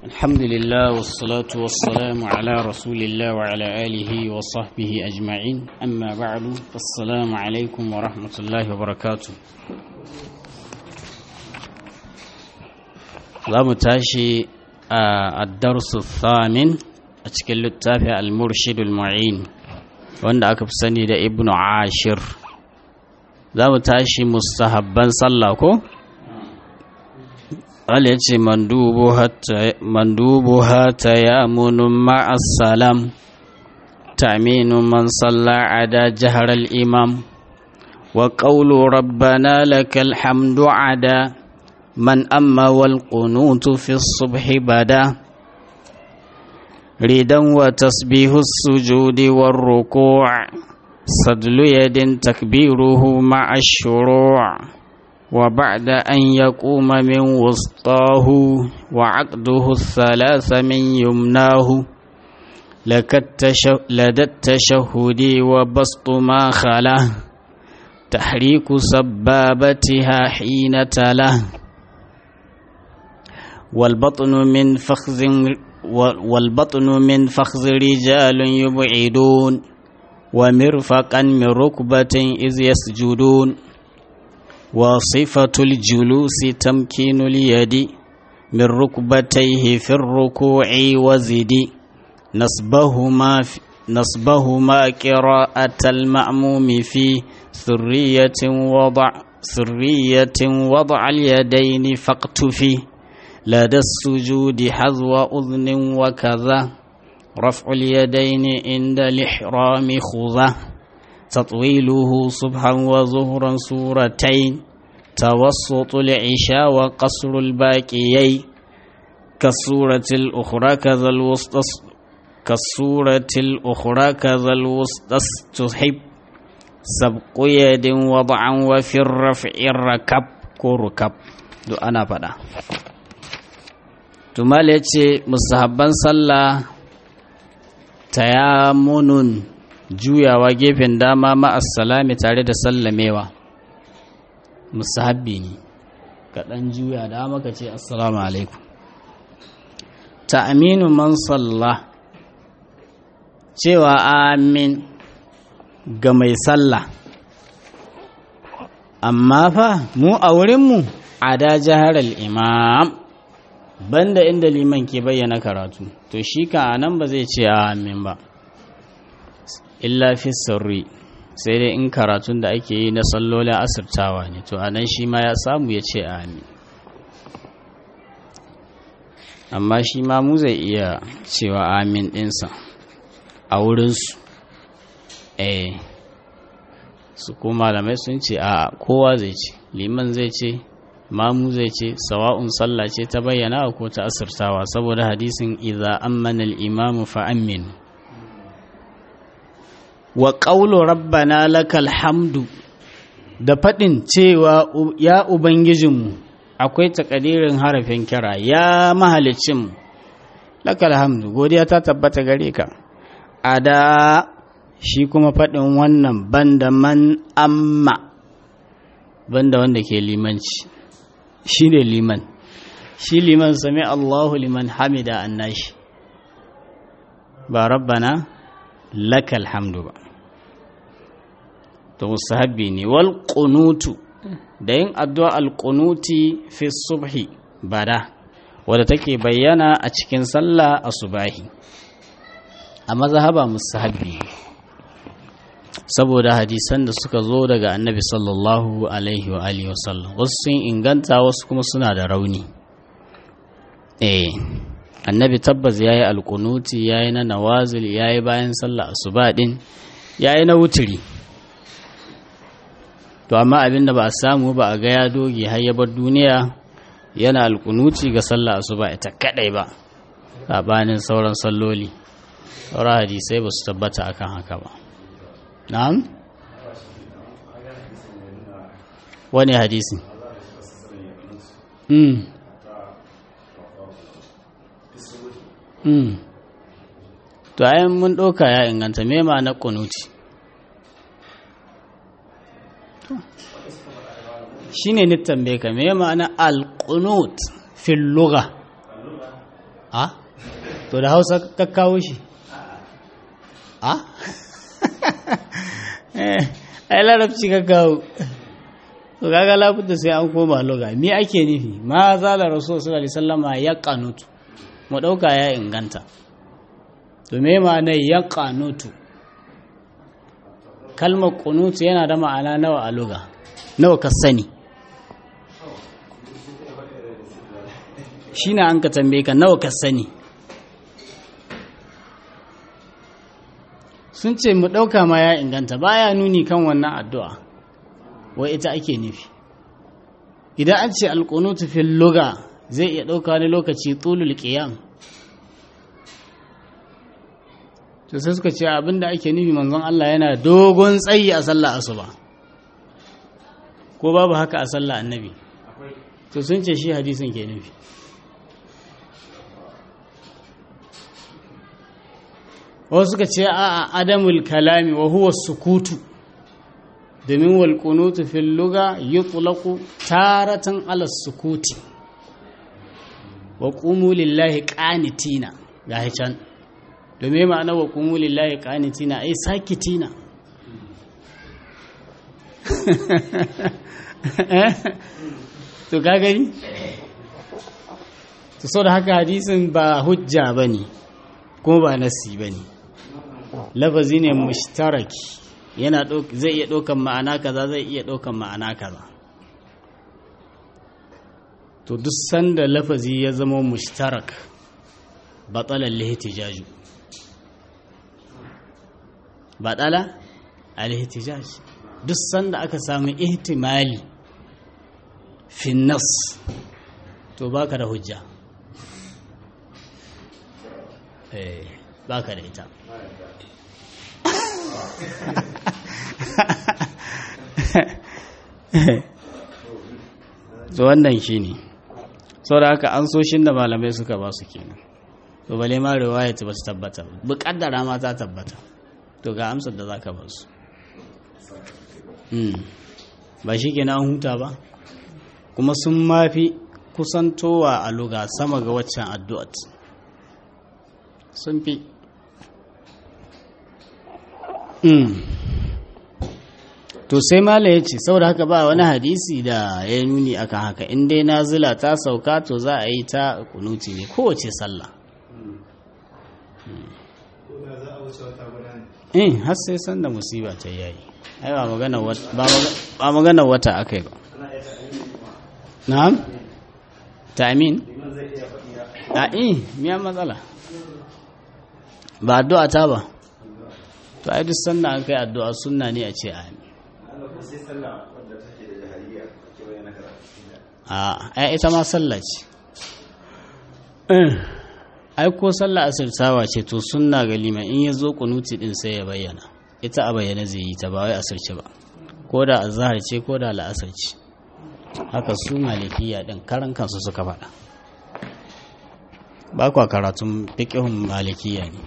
الحمد لله والصلاة والسلام على رسول الله وعلى آله وصحبه أجمعين أما بعد السلام عليكم ورحمة الله وبركاته za mu tashi a darsu thamin a cikin littafi al-murshidul mu'in wanda aka fi sani da ibnu ashir za mu tashi mustahabban sallah ko? قال يتي مندوبها مندوبها تيامن مع السلام تأمين من صلى عدا جهر الإمام وقول ربنا لك الحمد عدا من أما والقنوت في الصبح بدا ريدا وتسبيه السجود والركوع صدل يد تكبيره مع الشروع وبعد أن يقوم من وسطاه وعقده الثلاث من يمناه لدى التشهد وبسط ما خله تحريك سبابتها حين تله والبطن من فخذ والبطن من فخذ رجال يبعدون ومرفقا من ركبة إذ يسجدون وصفة الجلوس تمكين اليد من ركبتيه في الركوع وزد نصبهما نصبهما قراءة المأموم في سرية وضع سرية وضع اليدين فاقتفي لدى السجود حذو أذن وكذا رفع اليدين عند الإحرام خذه تطويله صبحا وظهرا سورتين توسط العشاء وقصر الباقيين كالسورة الأخرى كذا الوسط كالسورة الأخرى كذا الوسط تحب سبق يد وضعا وفي الرفع الركب كركب دو أنا فدا تمال يتي مستحبان صلى تيامن juyawa gefen dama ma'assalami tare da sallamewa musahabbi ne kaɗan juya dama ka ce assalamu alaikum ta aminu man salla cewa amin ga mai sallah amma fa mu a wurinmu a da jihar imam banda inda liman ke bayyana karatu to shi ka nan ba zai ce amin ba illa fi sirri sai dai in karatun da ake yi na sallolin asirtawa ne to anan shi ma ya samu ya ce amin amma shi ma mu zai iya cewa amin ɗinsa a wurinsu eh su ko malamai sun ce a kowa zai ce liman zai ce mamu zai ce sawa'un sallah ce ta bayyana ko ta asirtawa saboda hadisin idza ammana al-imamu fa aminu wa ƙaulo rabbana lakal hamdu da faɗin cewa ya ubangijinmu akwai takadirin harafin kira ya mahalicinmu lakal hamdu godiya ta tabbata gare ka a da shi kuma faɗin wannan banda man amma banda wanda ke limanci shi ne liman shi liman sami allahu liman hamida annashi ba rabbana lakal hamdu ba to musahabbi ne wal qunutu da yin addu'a al qunuti fi subhi bada wadda take bayyana a cikin sallah asubahi a mazhaba musahabbi saboda hadisan da suka zo daga annabi sallallahu alaihi wa alihi wasallam wasu sun inganta wasu kuma suna da rauni eh annabi tabbas ya yi alkunuti ya yi na nawazil ya yi bayan sallah asuba din ya yi na wuturi to amma abin da ba a samu ba a ga ya doge har ya bar duniya yana alkunuti ga sallah asuba ita kadai ba sabanin sauran salloli sauran hadisai ba su tabbata akan haka ba na'am wani hadisi mm. Mm. to ayan mun ɗauka ya inganta me ma na kunuti shine ni tambaye ka me ma'ana al-qunut fil lugha a to da hausa ka kawo shi a ai larabci ka kawo to kaga lafuta sai an koma loga me ake nufi ma zala rasul sallallahu alaihi wasallama ya qanutu mu dauka ya inganta to me ma'ana ya qanutu kalmar qunutu yana da ma'ana nawa a loga nawa ka sani shine an ka tambaye ka nawa ka sani sun ce mu ɗauka ma ya inganta baya nuni kan wannan addu'a wai ita ake nufi idan an ce alƙunutu fil luga zai iya ɗauka wani lokaci tulul qiyam to sai suka ce abinda ake nufi manzon Allah yana dogon tsayi a sallah asuba ko babu haka a sallah annabi to sun ce shi hadisin ke nufi wasu suka ce a adamul kalami wa huwa sukutu domin wal qunutu fil luga yutlaqu taratan ala sukuti wa qumu lillahi qanitina ga can domin ma'ana wa qumu lillahi qanitina ai sakitina to ka gani to so da haka hadisin ba hujja bane kuma ba nasi bane lafazi ne mushtaraki yana zai iya ɗaukan ma'ana kaza zai iya ɗaukan ma'ana kaza to duk sanda lafazi ya zama mushtarak batsalar lihtijaju batsala alhihtijaj duk sanda aka samu ihtimali finnas to baka da hujja eh baka da ita so wannan shi ne sau da haka an soshin da malamai suka ba su kenan to bale ma riwaya ta ba su tabbata bukaddara ma ta tabbata to ga amsar da za ka ba su ba shi kenan an huta ba kuma sun mafi kusantowa a luga sama ga waccan addu'at sun fi to sai mala ya ce saboda haka ba wani hadisi da ya nuni akan haka in dai nazila ta sauka to za a yi ta kunuti ne kowace sallah eh har sai san da musiba ta yayi ai ba magana ba magana wata akai ba na'am ta'min a eh miya matsala ba addu'a ta ba to ai duk sanda an kai addu'a sunna ne a ce amin a ai ita ma sallah ce ai ko sallah asirtawa ce to sunna ga liman in ya zo kunuti din sai ya bayyana ita a bayyana zai yi ta ba wai asirce ba ko da azhar ce ko da la'asar ce haka su malikiya din karan kansu suka faɗa ba kwa karatun fiqhun malikiya ne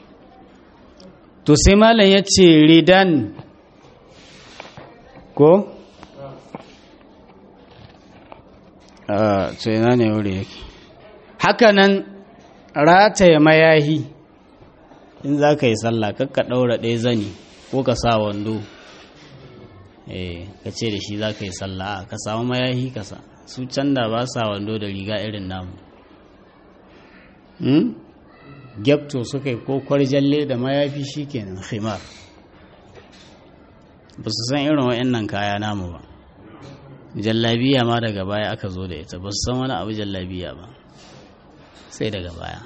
to sai malam ya ce ridan ko? a ina ne wuri yake hakanan rataya mayahi in za ka yi sallah kakka ɗaura ɗaya zani ko ka sa wando eh ka ce da shi za ka yi sallah ka samu mayahi ka sa su can da ba sa wando da riga irin namu gyapto suka yi ko kwarjalle da mayafi shi kenan khimar ba su san irin wa'annan kaya namu ba jallabiya ma daga baya aka zo da ita ba su san wani abu jallabiya ba sai daga baya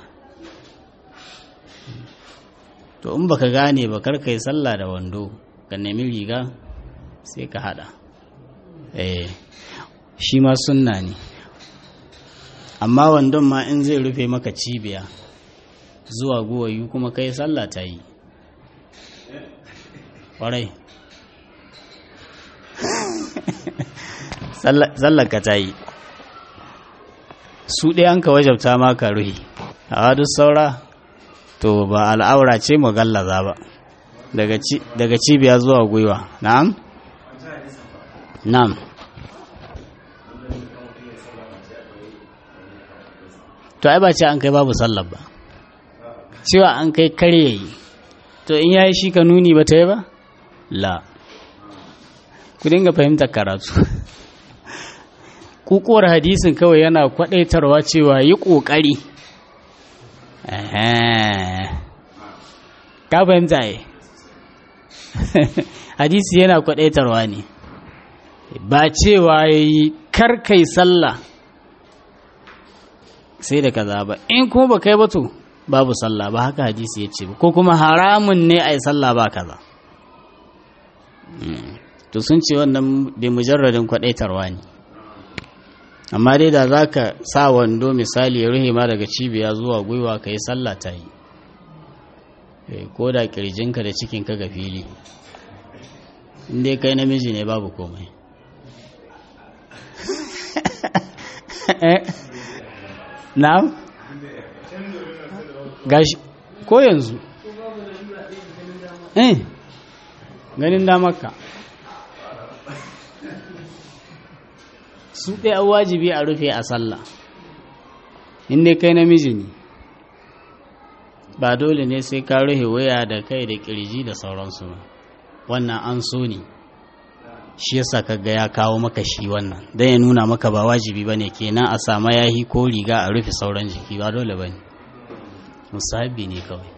to in baka gane ba kar kai sallah da wando ka nemi riga sai ka hada eh shi ma sunna ne amma wandon ma in zai rufe maka cibiya zuwa guwayu kuma kai sallah ta yi ƙwarai ka ta yi su ɗaya an ka wajabta maka ruhi a duk saura to ba al'aura ce gallaza ba daga cibiya zuwa gwiwa na'am na'am to ai ba ce an kai babu sallar ba cewa an kai karye yi to in yayi shi ka nuni ba ta yi ba la ku dinga fahimtar karatu kukuwar hadisin kawai yana kwadaitarwa cewa yi kokari ka fahimta yi hadisi yana kwadaitarwa ne ba cewa ya yi karkai sallah sai da kaza ba in kuma ba kai ba to babu sallah ba haka hadisi ya ce ba ko kuma haramun ne a yi sallah ba kaza to sun ce wannan bai mujarradin kwadaitarwa ne amma dai da za ka sa wando misali ya ruhe ma daga cibiya zuwa gwiwa ka yi sallah ta yi ko da kirjinka da cikinka ga fili inda kai namiji ne babu komai na'am gashi ko yanzu eh ganin damarka su ɗaya wajibi a rufe a sallah inda kai namiji ne ba dole ne sai ka rufe waya da kai da kirji da sauransu ba wannan an so ne shi yasa kaga ya kawo maka shi wannan dan ya nuna maka ba wajibi bane kenan a sama yahi ko riga a rufe sauran jiki ba dole bane musahabi ne kawai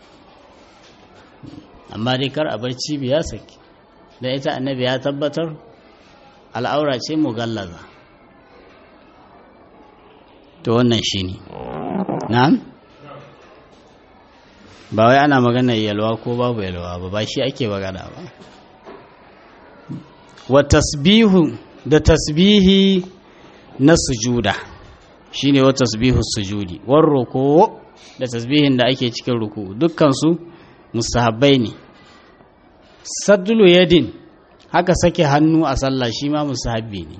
amma dai kar a bar cibiya saki da ita annabi ya tabbatar al'aura ce mugallaza to wannan shine na'am ba wai ana magana yalwa ko babu yalwa ba ba shi ake magana ba wa tasbihu da tasbihi na sujuda shine wa tasbihu sujudi war ruku da tasbihin da ake cikin ruku dukkan su mustahabbai ne sadlu yadin haka sake hannu a sallah shi ma mustahabbi ne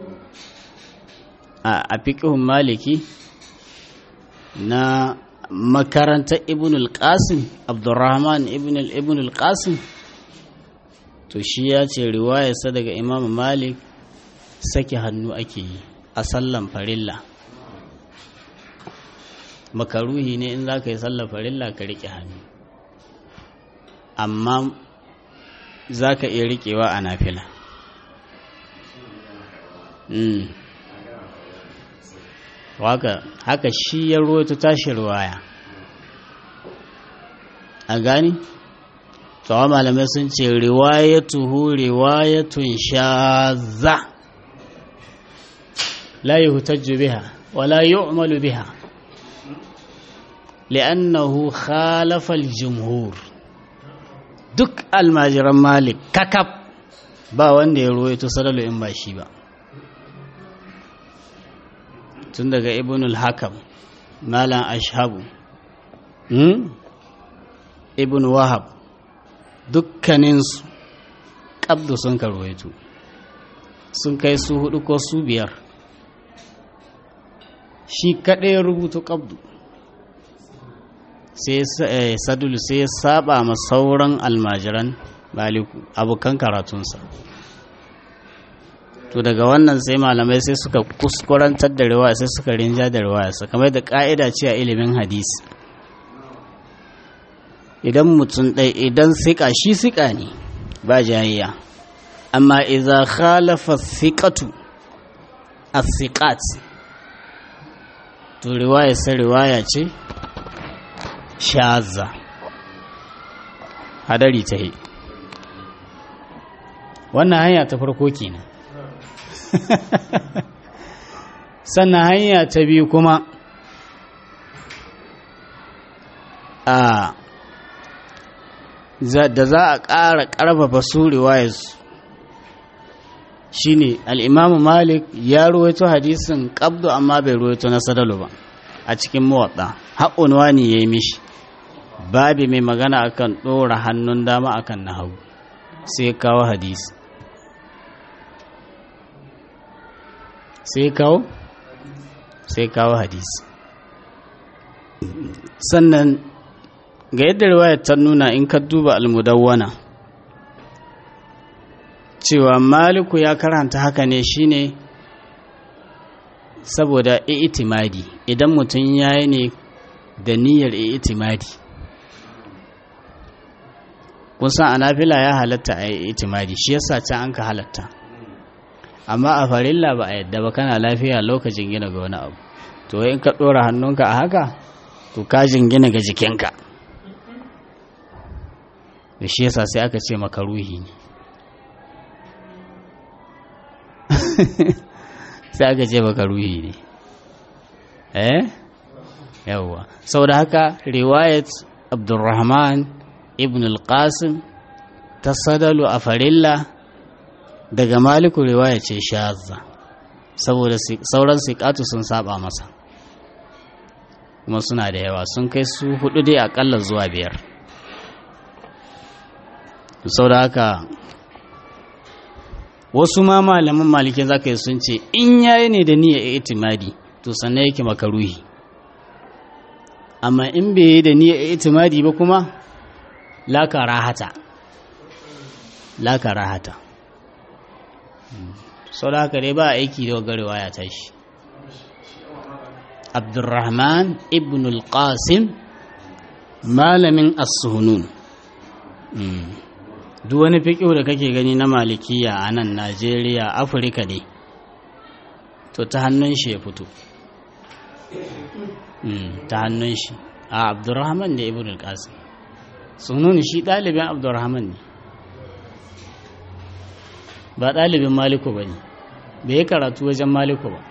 a fiqhun maliki na makarantar ibn al-qasim abdurrahman ibn al-qasim to shi ya ce riwayarsa daga imam malik sake hannu ake yi a sallan farilla makaruhi ne in za ka yi sallan farilla ka riƙe hannu amma za ka iya riƙewa a nafila waka haka shi ya ruwaito tashi ruwaya a gani tsawa malamai sun ce riwayatuhu riwayatun shaza la yuhtajju biha wala yu'malu biha li'annahu khalafa al-jumhur duk almajiran malik kakab ba wanda ya ruwaito sadalu in ba shi ba tun daga ibn al-hakam malam ashabu ibn wahab dukkaninsu ƙabdu sun karwaito sun kai su hudu ko su biyar shi kaɗai ya rubuta ƙabdu sai sadulu sai ya saba ma sauran almajiran baliku abokan karatunsa to daga wannan sai malamai sai suka kuskurantar da riwaya sai suka rinja da riwaya kamar da ka'ida ce a ilimin hadisi idan mutum ɗai idan siƙa shi siƙa ne ba jayayya amma iza khalafa siƙatu a siƙat to riwaya sai riwaya ce shaza hadari ta yi wannan hanya ta farko kenan sannan hanya ta biyu kuma a da za a ƙara ƙarfafa su riwayarsu shi ne al'imamu malik ya ruwaito hadisin ƙabdu amma bai ruwaito na sadalu ba a cikin mawaɗa haƙunwa ne ya yi mishi babi mai magana akan ɗora hannun dama akan na hagu sai kawo hadisi sai kawo sai kawo hadisi sannan ga yadda riwayar ta nuna in ka duba almudawwana cewa maliku ya karanta haka ne shine saboda itimadi idan mutum ya yi ne da niyyar itimadi kun san anafila ya halatta a yi itimadi shi yasa can an ka halatta amma a farilla ba a yadda ba kana lafiya lokacin gina ga wani abu to in ka ɗora hannunka a haka to ka jingina ga jikinka da shi yasa sai aka ce maka ruhi ne sai aka ce maka ruhi ne eh yawwa sau da haka riwayat abdurrahman ibn al-qasim ta sadalu a farilla daga maliku riwaya ce shazza saboda sauran siƙatu sun saba masa kuma suna da yawa sun kai su hudu dai akalla zuwa biyar sau da haka wasu ma malaman malikin zaka yi sun ce in yayi ne da niyyar itimadi to sannan yake makaruhi amma in bai yi da niyyar itimadi ba kuma la karahata la karahata sau da haka dai ba aiki da wagarewa ya tashi abdurrahman ibn al-qasim malamin as-suhunun duk wani fiƙo da kake gani na malikiya a nan najeriya afirka ne to ta hannun shi ya fito ta hannun shi a abdurrahman da ibn al-qasim sunun shi ɗalibin abdurrahman ne ba ɗalibin maliku ba ne bai yi karatu wajen maliku ba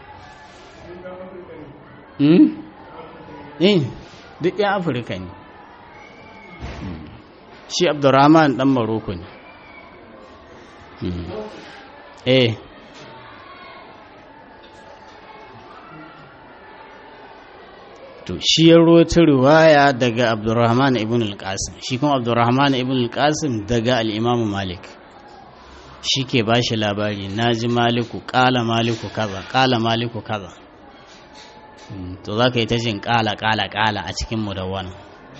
eh duk yan afirka ne shi abdurrahman ɗan maroko ne eh to shi ya rota riwaya daga abdurrahman ibn al-qasim shi kuma abdurrahman ibn al-qasim daga al-imam malik shi ke ba shi labari na ji maliku ƙala maliku kaza ƙala maliku kaza to za ka yi ta jin ƙala ƙala ƙala a cikin mudawwana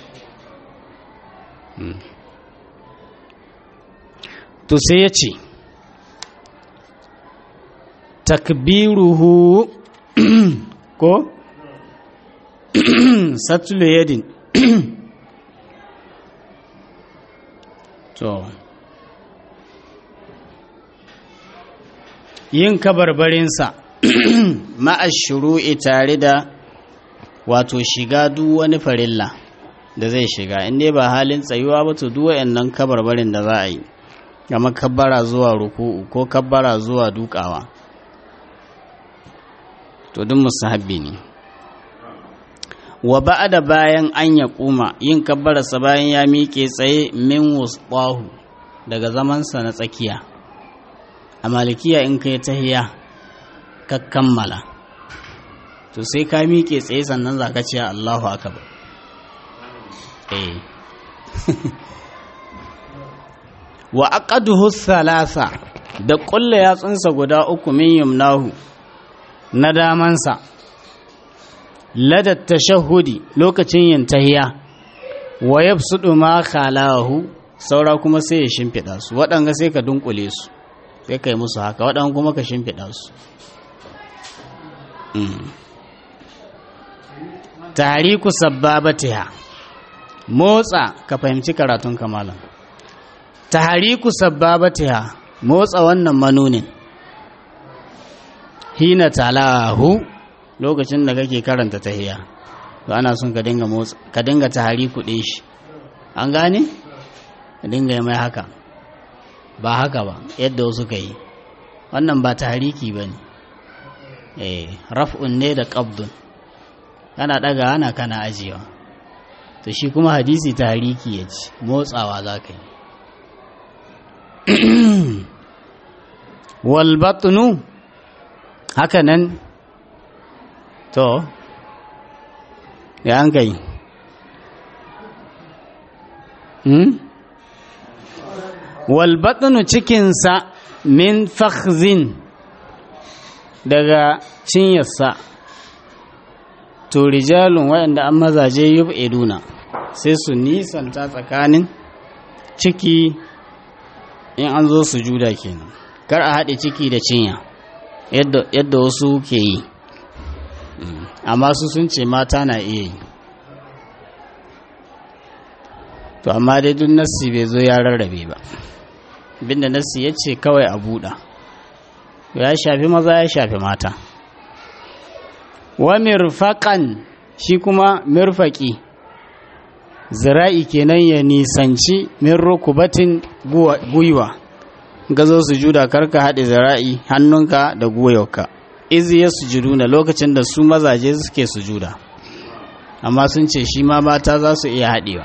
to sai ya ce takbiruhu ko satulu yadin to yin kabarbarinsa ma'ashuru'i tare da wato shiga duk wani farilla da zai shiga inda ba halin tsayuwa ba to duk wayannan kabarbarin da za a yi kamar kabbara zuwa ruku'u ko kabbara zuwa dukawa to duk musahabbi ne wa ba'da bayan an ya kuma yin kabbararsa bayan ya miƙe tsaye min wusqahu daga zamansa na tsakiya a malikiya in kai tahiya ka kammala to sai ka miƙe tsaye sannan za ka ce Allahu akbar eh wa aqaduhu thalatha da ƙulla yatsunsa guda uku min yumnahu na damansa ladar tashahudi lokacin yin tahiya wa yabsudu ma khalahu saura kuma sai ya shimfiɗa su waɗanga sai ka dunkule su sai ka yi musu haka waɗanga kuma ka shimfiɗa su tariku sabbabatiha motsa ka fahimci karatun kamalan tahariku sabbabatiha motsa wannan manunin hina talahu lokacin da kake karanta tahiya to ana son ka dinga motsa ka dinga tahariku din shi an gane ka dinga yi mai haka ba haka ba yadda wasu ka yi wannan ba tahariki ba ne eh raf'un ne da qabdun kana daga ana kana ajiyewa to shi kuma hadisi tahariki ya ci motsawa za ka yi walbatnu haka nan to ya an kai hmm? walbatnu cikinsa min fakhzin daga cinyarsa to rijalun waɗanda an mazaje yub eduna sai su nisanta tsakanin ciki in an zo sujuda kenan kar a haɗe ciki da cinya yadda wasu ke yi amma su sun ce mata na iya yi to amma dai duk nassi bai zo ya rarrabe ba binda nassi ya ce kawai a buɗa ya shafi maza ya shafi mata wa mirfaƙan shi kuma mirfaƙi zira'i kenan ya nisanci min rukubatin gwiwa gazo su juda karka haɗe zira'i hannunka da gwiwarka izi ya sujudu na lokacin da su mazaje suke sujuda amma sun ce shi ma mata za su iya haɗewa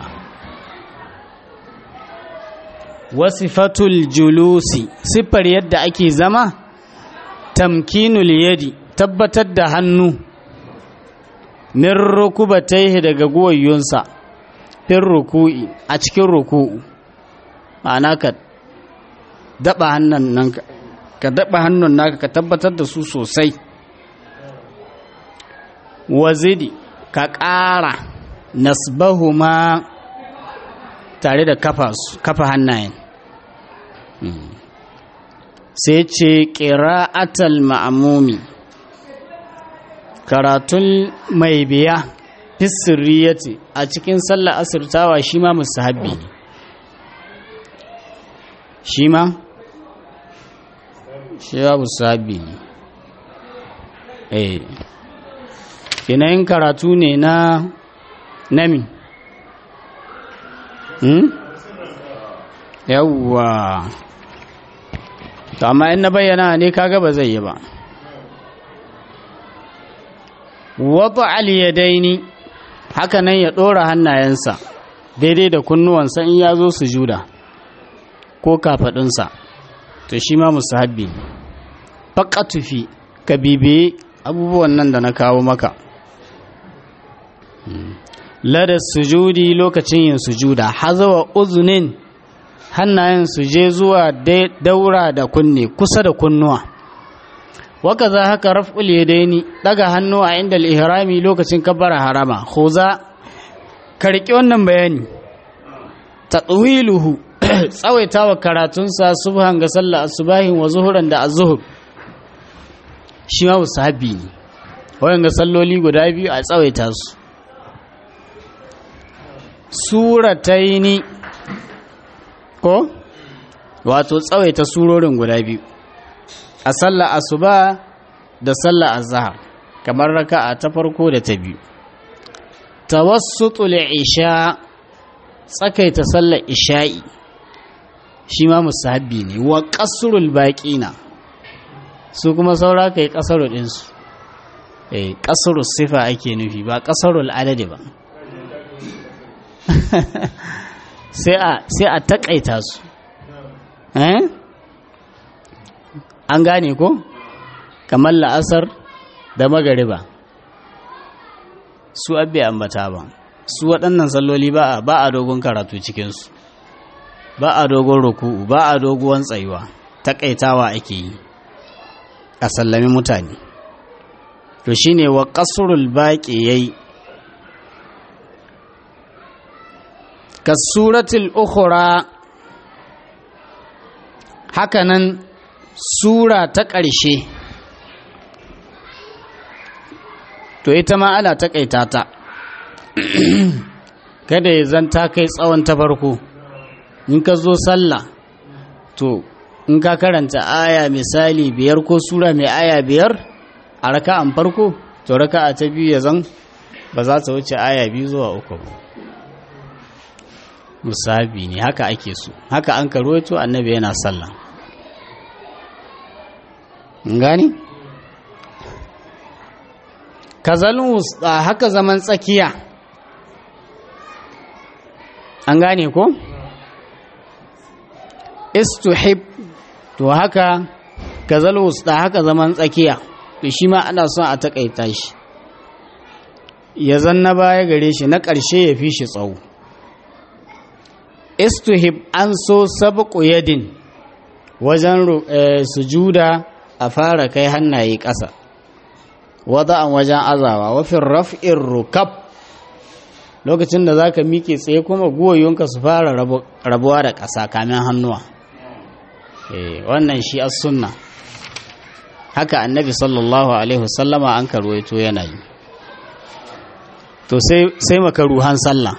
wasifatul julusi siffar yadda ake zama tamkinul yadi tabbatar da hannu min rukubataihi daga guwayyunsa fin ruku'i a cikin ruku'u ma'ana ka daba hannun nan ka daba hannun naka ka tabbatar da su sosai wazidi ka ƙara nasbahuma tare da kafa hannayen sai ce ƙira'atal ma'amumi karatun mai biya fisiriyati a cikin sallar asirtawa shi ma musahabi ne shi ma shi ma musahabi ne eh yanayin karatu ne na nami hmm? yawwa to amma in na bayyana ne kaga ba zai yi ba wata aliyadaini haka nan ya ɗora hannayensa daidai da kunnuwansa in ya zo su juda ko kafaɗinsa to shi ma musu habbi tufi ka bibiye abubuwan nan da na kawo maka lada sujudi lokacin yin sujuda hazawa uzunin hannayen su je zuwa daura da kunne kusa da kunnuwa waka za haka raf'ul yadaini daga hannu a inda al-ihrami lokacin kabbara harama khuza ka riƙe wannan bayani tatwiluhu tsawaitawa karatunsa subhan ga sallar asubahin wa zuhuran da azhur shi ma musahabi ne wayan ga salloli guda biyu a tsawaita su surataini ko wato tsawaita surorin guda biyu a sallar asuba da sallar azhar kamar raka'a ta farko da ta biyu tawassutul isha tsakaita sallar isha'i shi ma musahabi ne wa qasrul baqina su kuma saura kai qasaru din su eh qasrus sifa ake nufi ba qasarul adadi ba sai a sai a takaita su eh an gane ko kamar la'asar da magariba su abbe ambata ba su waɗannan salloli ba a ba a dogon karatu cikinsu ba a dogon ruku'u ba a doguwan tsayuwa takaitawa ake yi a sallami mutane to shine wa qasrul baqi yayi kasuratul ukhra hakanan sura ta ƙarshe to ita ma ana taƙaita ta kada ya zanta kai tsawon ta farko in ka zo sallah to in ka karanta aya misali biyar ko sura mai aya biyar a raka'an farko to raka'a ta biyu ya zan ba za ta wuce aya biyu zuwa uku musabi ne haka ake so haka an karuwato annabi yana sallah gani kazalin wusta haka zaman tsakiya an gane ko istuhib to haka kazal wusta haka zaman tsakiya to shi ma ana son a takaita shi ya zanna baya gare shi na ƙarshe ya fi shi tsawo istuhib an so sabqu yadin wajen sujuda a fara kai hannaye ƙasa wada'an wajen azawa wafin raf'in rukab lokacin da za ka miƙe tsaye kuma guwayoyinka su fara rabuwa da ƙasa kamin hannuwa wannan shi as sunna haka annabi sallallahu alaihi wasallama an karwaito yana yi to sai makaruhan sallah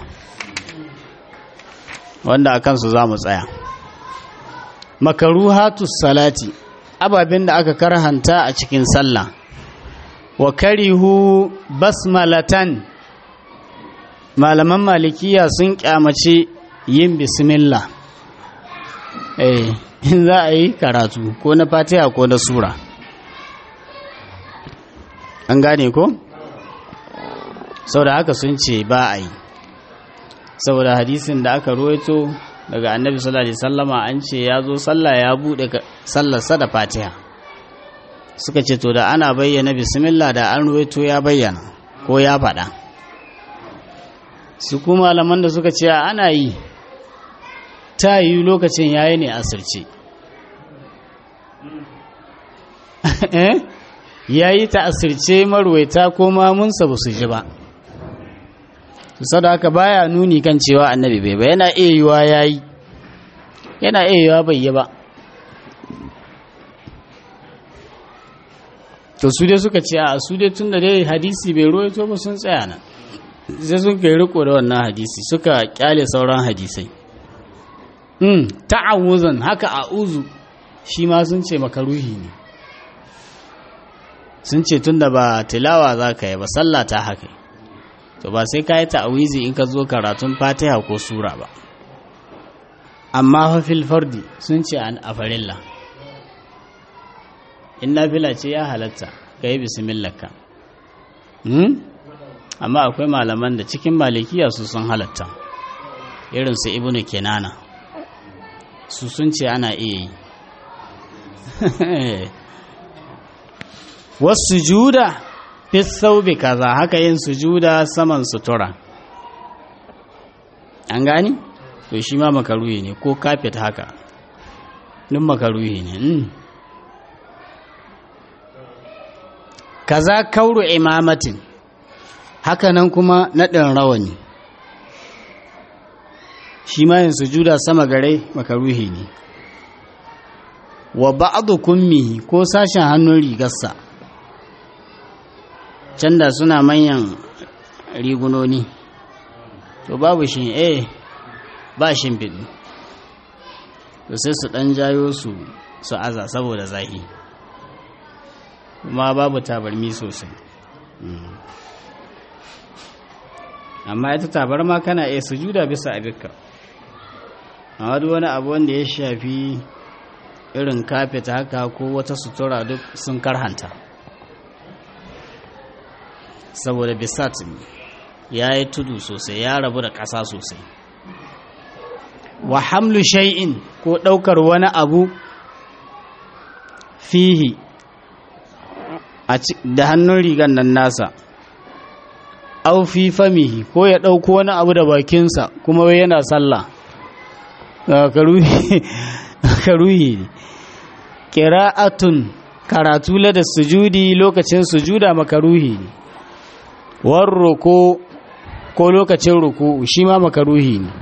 wanda a kansu za mu tsaya makaruhatu salati ababen da aka karhanta a cikin sallah wa karihu basmalatan malaman malikiya sun kyamace yin bismillah eh in za a yi karatu ko na fatiha ko na sura an gane ko saboda haka sun ce ba a yi saboda hadisin da aka ruwaito daga annabi sallallahu alaihi sallama an ce ya zo sallah ya bude sallarsa da fatiha suka ce to da ana bayyana bismillah da an ruwaito ya bayyana ko ya faɗa su kuma malaman da suka ce ana yi ta yi lokacin yayi ne asirce ya yi ta asirce marwaita ko mamunsa ba su ji ba sadaka baya nuni kan cewa annabi bai ba yana iya yiwa yayi yana iya yiwa bai yi ba to su dai suka ce a su dai tun da dai hadisi bai ruwaito ba sun tsaya nan sai sun kai riko da wannan hadisi suka kyale sauran hadisai mm ta'awuzan haka a'uzu shi ma sun ce makaruhi ne sun ce tun da ba tilawa za ka yi ba sallah ta haka to ba sai ka yi ta'awizi in ka zo karatun fatiha ko sura ba amma fafil fardi sun ce an afarilla in nafila ce ya halatta ka yi bismillaka amma akwai malaman da cikin malikiya su sun halatta irin su ibnu kenana su sun ce ana iya yi wasu juda fi kaza haka yin sujuda saman sutura an gani to shi ma makaruhi ne ko kafet haka duk makaruhi ne kaza kauru imamatin haka nan kuma naɗin rawani shi ma yin sujuda sama gare makaruhi ne wa ba'adu kummihi ko sashen hannun rigarsa can da suna manyan rigunoni to babu shi eh ba shimfiɗi to sai su ɗan jayo su su aza saboda zahi kuma babu tabarmi sosai amma ita tabarma kana iya sujuda bisa abinka amma duk wani abu wanda ya shafi irin kafet haka ko wata sutura duk sun karhanta saboda bisat ya yi tudu sosai ya rabu da ƙasa sosai wa hamlu shay'in ko ɗaukar wani abu fihi da hannun rigan nan nasa au fi famihi ko ya ɗauko wani abu da bakinsa kuma wai yana sallah karuhi ne ƙira'atun karatu da sujudi lokacin sujuda makaruhi ne warro ko ko lokacin ruku shi ma makaruhi ne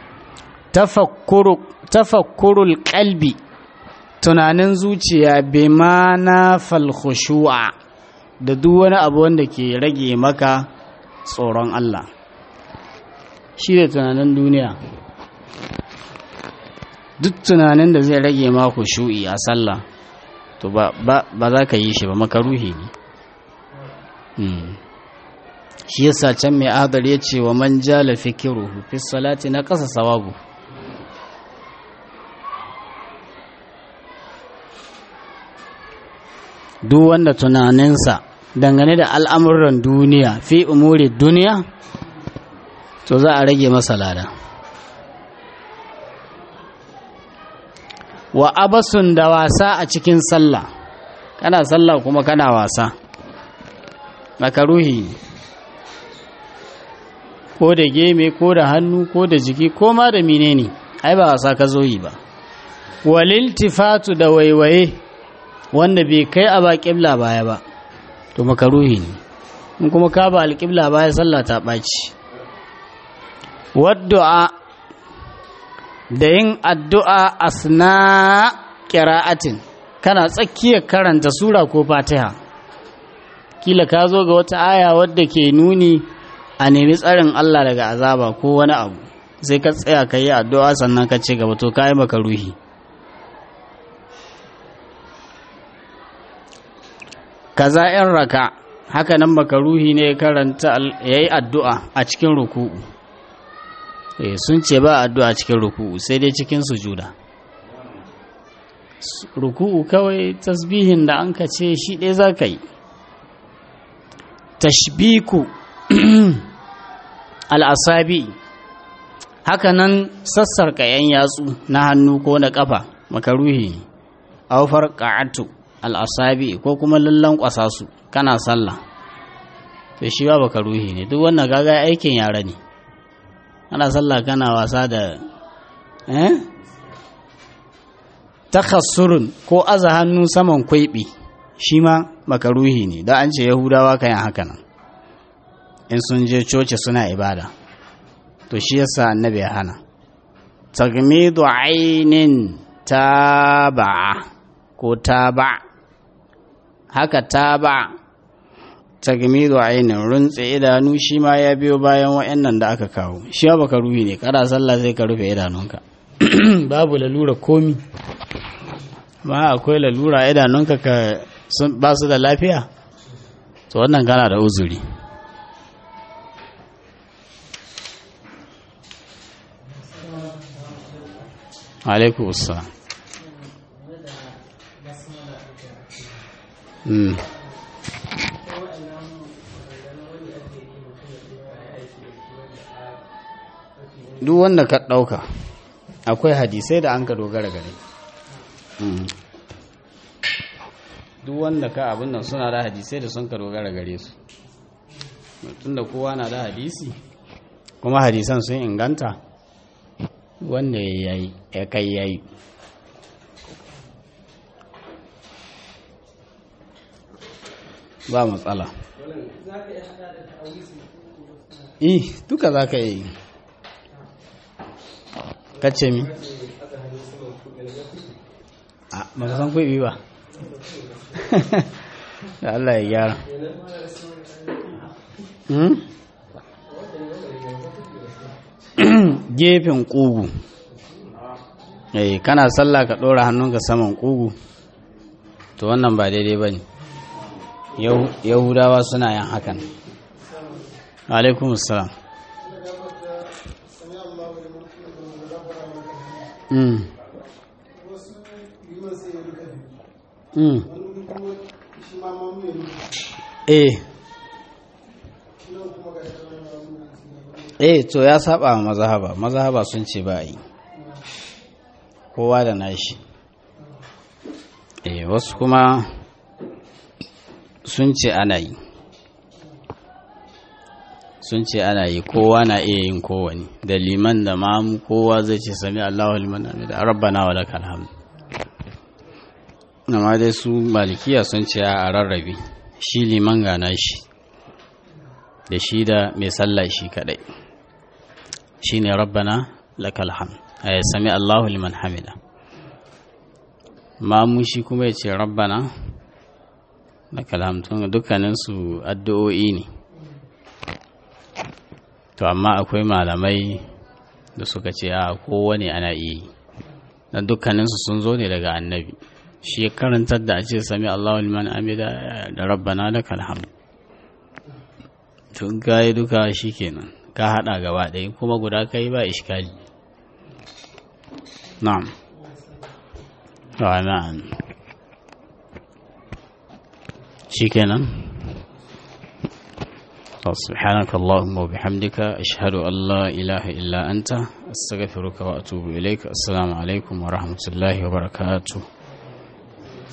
tafakkurul kalbi tunanin zuciya bai ma na falkhushu'a da duk wani abu wanda ke rage maka tsoron Allah shi da tunanin duniya duk tunanin da zai rage maku shu'i a sallah to ba za ka yi shi ba makaruhi ne shi yasa can mai adar ya ce wa man jala fikiruhu fi salati na kasa sawabu duk wanda tunaninsa dangane da al'amuran duniya fi umuri duniya to za a rage masa lada wa abasun da wasa a cikin sallah kana sallah kuma kana wasa makaruhi ko da geme ko da hannu ko da jiki ko ma da menene ai ba wasa ka zo yi ba waliltifatu da waiwaye wanda bai kai a ba ƙibla baya ba to makaruhi ne in kuma ka ba alƙibla baya sallah ta ɓaci wadda'a da yin addu'a asna ƙira'atin kana tsakiyar karanta sura ko fatiha kila ka zo ga wata aya wadda ke nuni a nemi tsarin Allah daga azaba ko wani abu sai ka tsaya ka yi addu'a sannan ka ce gaba to ka yi maka ruhi kaza yan raka haka nan maka ruhi ne karanta ya yi addu'a a cikin ruku'u sun ce ba addu'a cikin ruku'u sai dai cikin sujuda ruku'u kawai tasbihin da an ka ce shi ɗaya za ka yi tashbiku al'asabi haka nan sassarka ‘yan yatsu na hannu ko na ƙafa makaruhi ne aufar ƙa'atu al'asabi ko kuma lallan ƙwasa su kana sallah to shi ba makaruhi ne duk wannan gaga aikin yara ne ana sallah kana wasa da eh takassurun ko aza hannu saman kwaibi shi ma makaruhi ne da an ce yahudawa kayan haka nan in sun je coci suna ibada to shi yasa annabi ya hana tagmidu ainin taba ko taba haka taba tagmidu ainin runtse idanu shi ma ya biyo bayan wa'annan da aka kawo shi ba baka ruhi ne kada sallah sai ka rufe idanunka babu lalura komi ma akwai lalura idanunka ka ba su da lafiya to wannan gana da uzuri alaikum assalam mm. duk wanda ka ɗauka akwai hadisai da an ka dogara gare duk wanda ka abin nan suna da hadisai da sun ka dogara gare su tunda kowa na da hadisi kuma hadisan sun inganta wanda ya yi ya kai ya yi ba matsala eh duka za ka yi kacce mi a maka san kuɗi ba da Allah ya gyara gefen ƙugu eh kana sallah ka ɗora hannunka saman ƙugu to wannan ba daidai ba ne yahudawa suna yin hakan alaikum salam Mm. Mm. Eh. Eh to ya saba wa mazhaba mazhaba sun ce ba yi kowa da nashi eh wasu kuma sun ce ana yi sun ce ana yi kowa na iya yin kowani da liman da mamu kowa zai ce sami Allahu liman da rabbana wa lakal hamd amma dai su malikiya sun ce a rarrabe shi liman gana shi da shi da mai sallah shi kadai shi ne rabbana lakal hamd ya sami Allahu liman hamida mamu shi kuma ya ce rabbana lakal hamd dukkaninsu addu'o'i ne to amma akwai malamai da suka ce a kowane ana iya yi don dukkaninsu sun zo ne daga annabi shi ya karantar da a ce sami Allahu liman amida da rabbana da kalham tun gaye duka shi kenan ka hada gaba ɗaya kuma guda kai ba iskali na'am na'am shi kenan سبحانك اللهم وبحمدك أشهد أن لا إله إلا أنت أستغفرك وأتوب إليك السلام عليكم ورحمة الله وبركاته